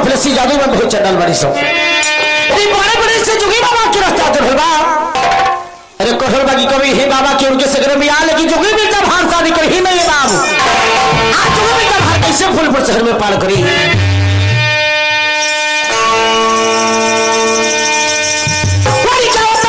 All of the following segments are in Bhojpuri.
कफलेसी जादू में बहुत चंडल बड़ी सो अरे बड़े बड़े से जुगी बाबा के रास्ता तो भलबा अरे कोठल बागी कभी हे बाबा के उनके सगरे में आ लेकिन जुगी भी जब हार शादी कर ही नहीं बाबू आज जुगी भी जब हार कैसे फूलपुर शहर में पार करी बड़ी जाता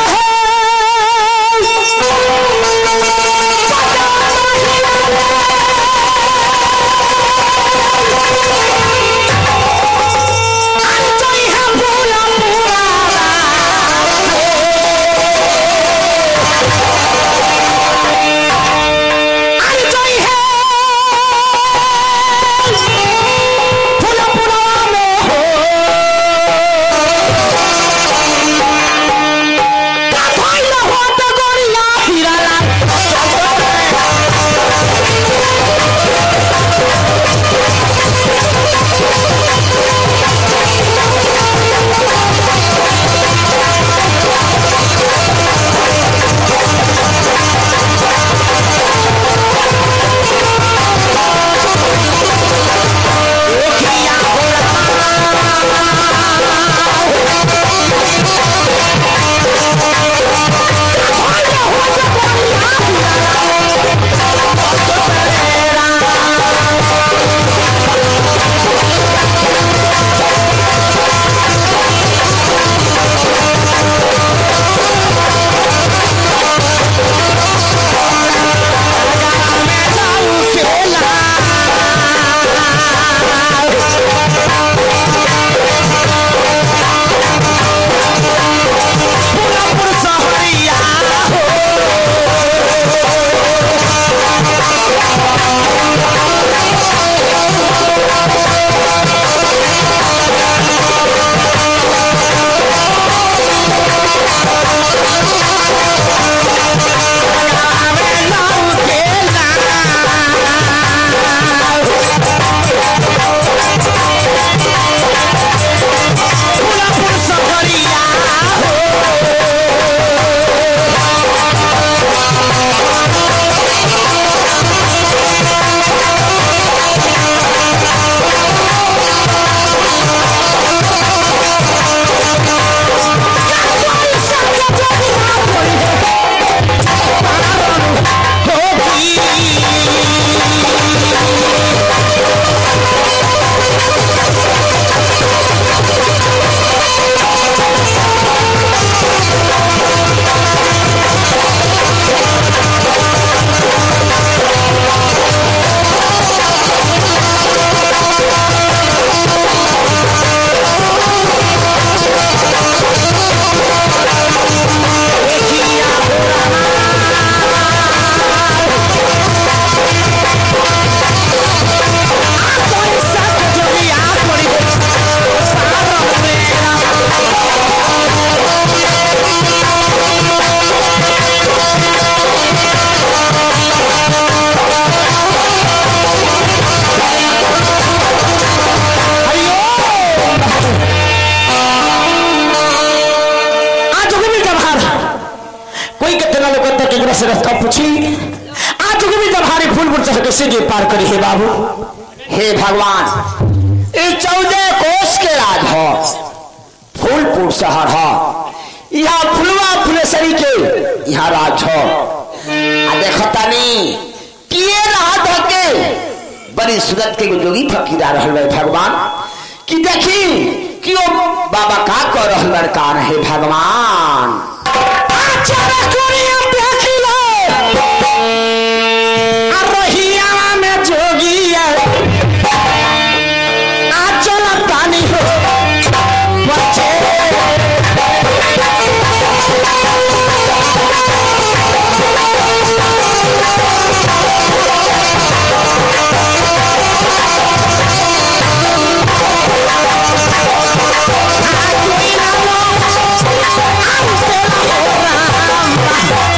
कोई कितना लोग तक एक से रास्ता पूछी आज के भी जब हारी फूलपुर से कैसे जी पार करी हे बाबू हे भगवान ये चौदह कोष के राज हो फूलपुर शहर हो यहाँ फुलवा फुलेसरी के यहाँ राज हो आ देखो तानी किए राहत होके बड़ी सूरत के जोगी फकीरा रहल बा भगवान कि देखी कि ओ बाबा का कर रहल लड़का रहे भगवान Thank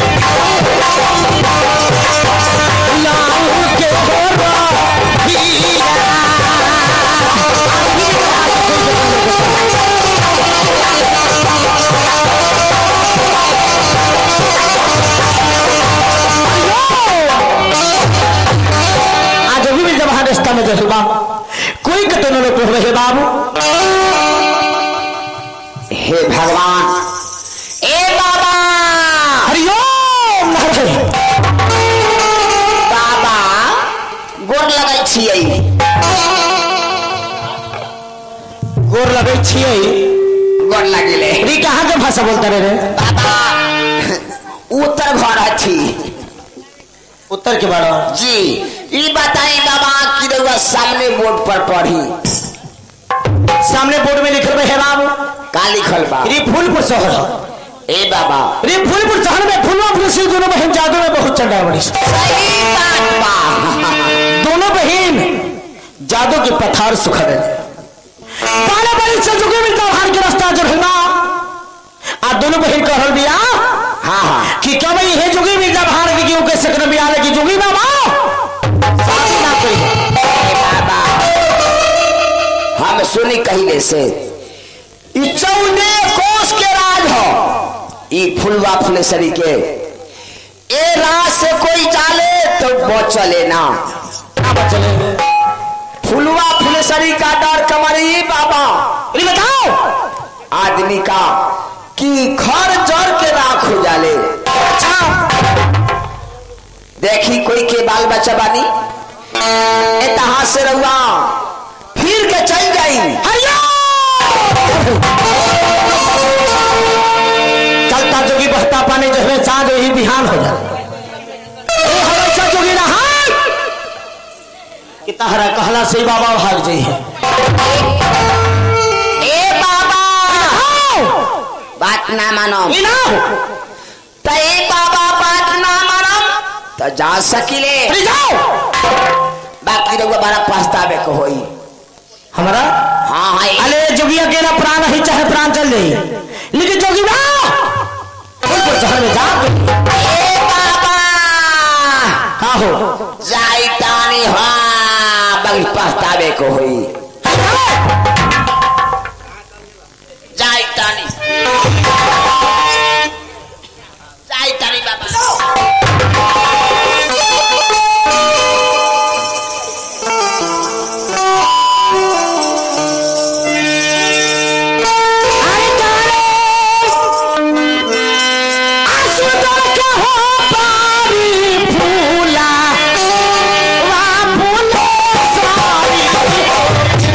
हे भगवान ए बाबा हरिओम नारायण बाबा गोर लगै छियै गोर लगै छियै गोर लगिले री कहाँ के भाषा बोलता रे रे बाबा उत्तर घर अथी उत्तर के बारे जी ई बताई बाबा कि रउआ सामने बोर्ड पर पढ़ी सामने बोर्ड में लिखल बा हे बाबू का लिखल बा री फूलपुर शहर ह। ए बाबा रे फूलपुर शहर में फुलवा फुल से दोनों बहन जादू में बहुत चंडा बड़ी सही बात बा दोनों बहन जादू के पथार सुखद पाले बड़ी से जुगे मिलता भार के रास्ता जो है ना आ दोनों बहन कह रहल बिया हाँ हाँ कि क्या भाई हे जुगे मिलता भार के क्यों कैसे कर बिया ले कि जुगी बाबा सास ना कोई ए बाबा हम सुनी कहिले से ई चौने कोस के राज हो ई फुलवा फुलेसरी के ए राज से कोई जाले तो बचले ना ना बचले फुलवा फुलेसरी का डर कमरी बाबा अरे बताओ आदमी का कि घर जड़ के राख हो जाले अच्छा देखी कोई के बाल बच्चा बानी एतहा से रहुआ फिर के चल जाई चलता जोगी बहता पानी जो है साँझ वही बिहान हो जाए ए हमेशा जोगी रहा कि तहरा कहला से ही बाबा भाग जाई है ए बाबा बात ना मानो ई ना हो तो ए बाबा बात ना मानो तो जा सकिले अरे जाओ बाकी रहुआ बड़ा पछतावे को होई हमारा हाँ हाँ ए- अरे जोगी अकेला प्राण ही चाहे प्राण चल जाई लेकिन जोगी बा फूलपुर शहर में जा ए बाबा का हो जाई तानी हाँ बड़ी पछतावे को होई जाई तानी जाई तानी बाबा अरे जाने आसुदर के हो पारी फूला वा फूले सारी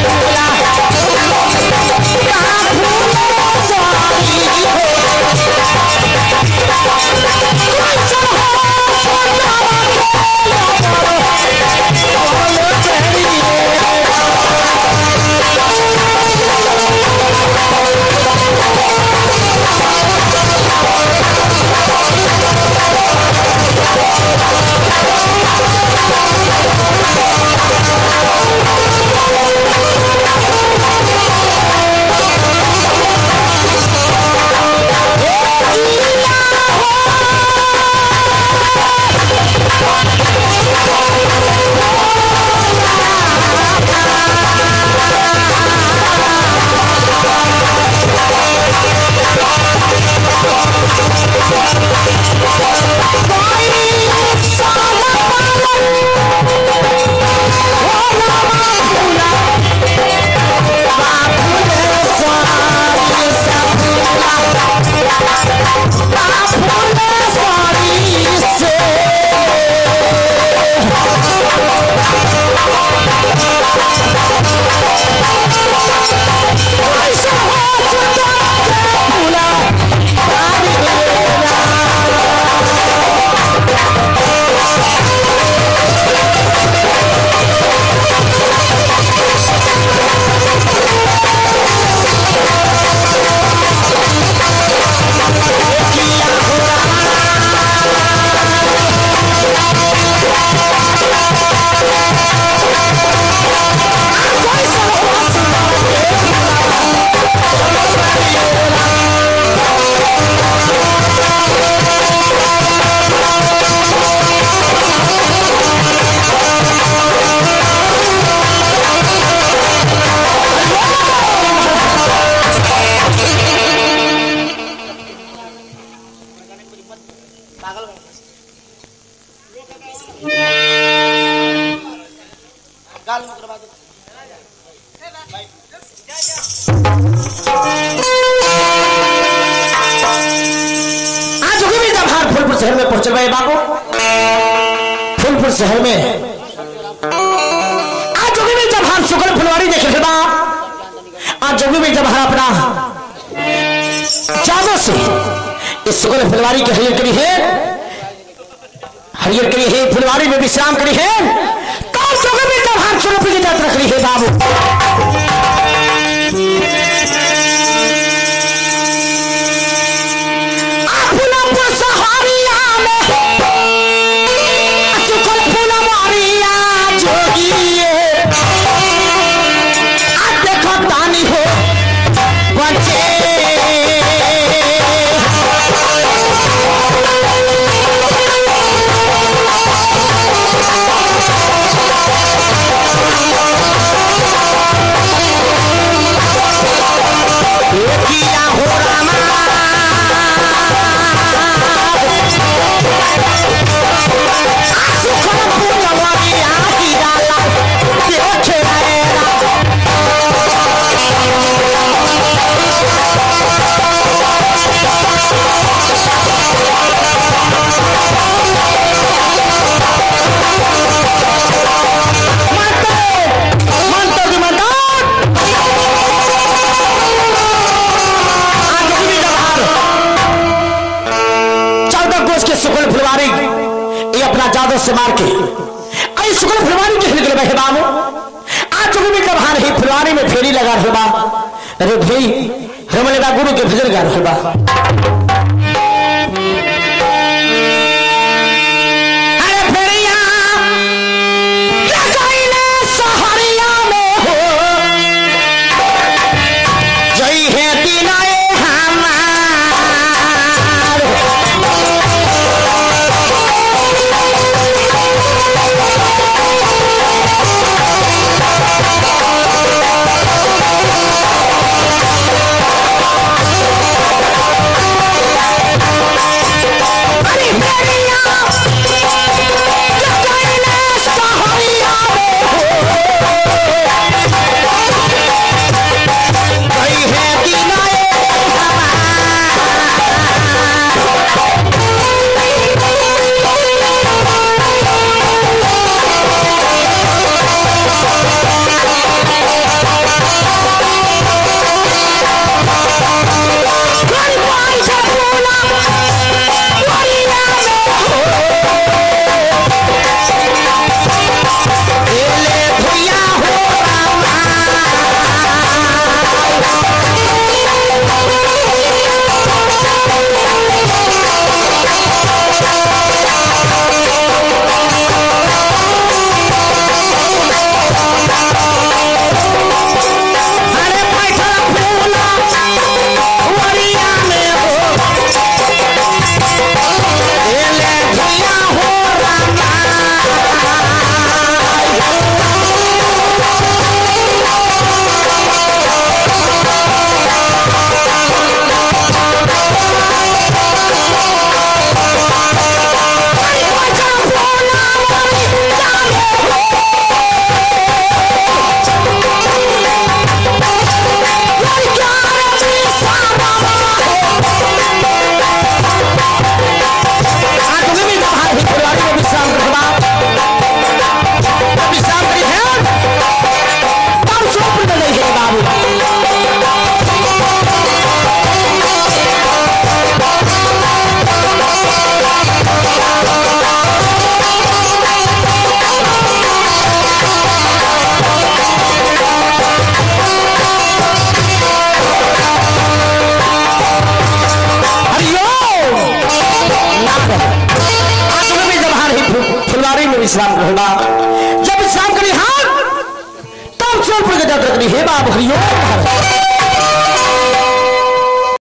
पहुंचल भाई बाबू फूलपुर शहर में आज जोगी में जब हम शुक्ल फुलवारी देखे थे बा आज जोगी में जब हम अपना जादू से इस शुक्ल फुलवारी के हरियर करी है हरियर करी है फुलवारी में विश्राम करी है तब जोगी में जब हम शुक्ल की जात रख रही है बाबू फुलपुर सहारिया में शुक्ल फुलवारिया जोगिए आ देखो तानी हो बचे किया हो रामा सुखन फुलवारिया गिराला देखे रा सुकुल फुलवारी ये अपना जादू से मार के आई सुकुल फुलवारी के हिल गए बाबू आज भी जब हाँ रही फुलवारी में फेरी लगा रहे बा अरे भाई हम लगा गुरु के भजन गा रहे बा अरे फेरिया लगाइले सहरिया में हो जई है दिनाए हमार अरे फेरिया लगाइले सहरिया में हो जई है दिनाए हमार भाई जबूला वरिया में हो एले भैया हो रामा अरे बैठल फूला वरिया में हो एले भैया हो रामा बाबू हरिओम आज तुम्हें भी जब हार ही फु- फुलवारी में विश्राम रहना जब विश्राम करी हार तब सोनपुर के जब रखनी हे बाब हरिओम